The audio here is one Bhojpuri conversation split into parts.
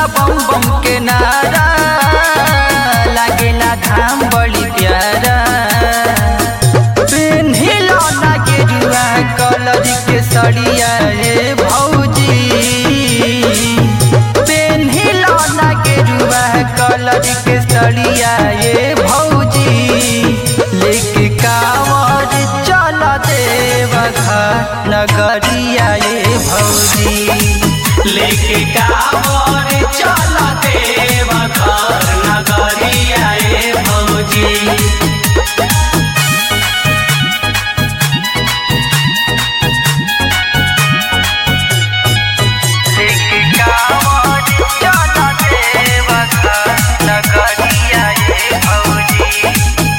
बम बम के नारा लागेला धाम बड़ी प्यारा पेन्हिलो ना गेरुआ कलर के सड़िया रे भौजी पेन्हिलो ना गेरुआ कलर के सड़िया ये भौजी लेके कांवर चल देवघर नगरिया ये भौजी लेके कांवर चल देव घर नगरिया ए भौजी लेके कांवर चल देवघर नगरिया ये भौजी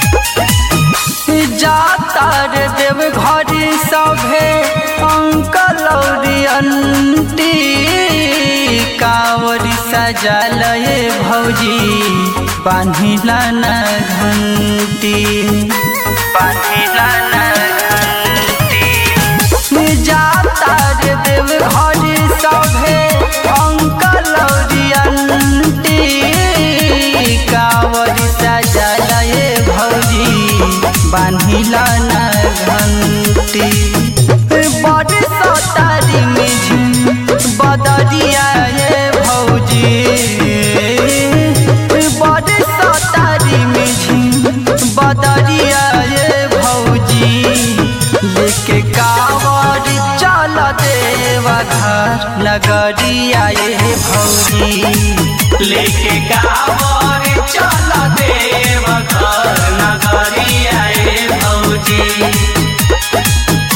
जाता रे देव घर सभे अंकल और अंटी कांवरी सजल ये भौजी बांधिला न घंटी बांधिला न घंटी जाता रे देव घर सभे अंकल और अंटी कांवरी सजल ये भौजी बांधिला न घंटी बड़ सतारी में झुम बदरिया ये भौजी बड़ सतारी में झुम बदरिया ये भौजी लेके कांवर चल देवा घर नगरिया ये भौजी लेके कांवर चल देव घर नगरिया ए भौजी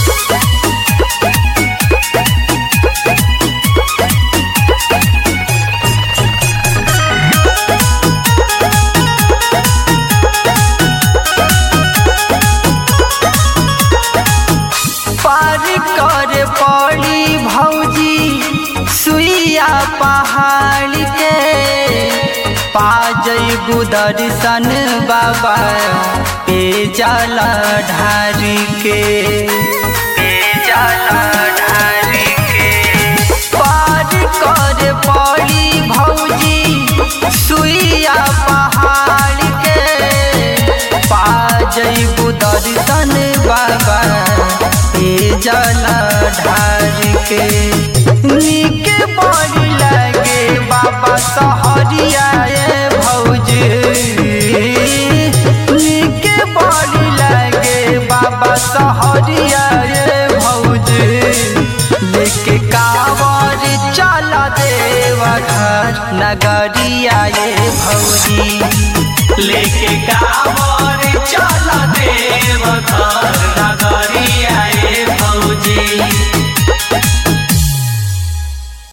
पार कर पड़ी भौजी सुइया पहाड़ के पा जइबू दर्शन बाबा पे जाला ढारी के पे जाला ढारी के पार कर पड़ी भौजी सुइया पहाड़ के पा जइबू दर्शन बाबा ए जला ढार के नीक बड़ी लगे बाबा सहरिया ए भौजी नीक बड़ी लगे बाबा सहरिया ए भौजी लेके कांवर चल देवा घर नगरिया ए भौजी लेके कांवर चल देव घर नगरिया ए भौजी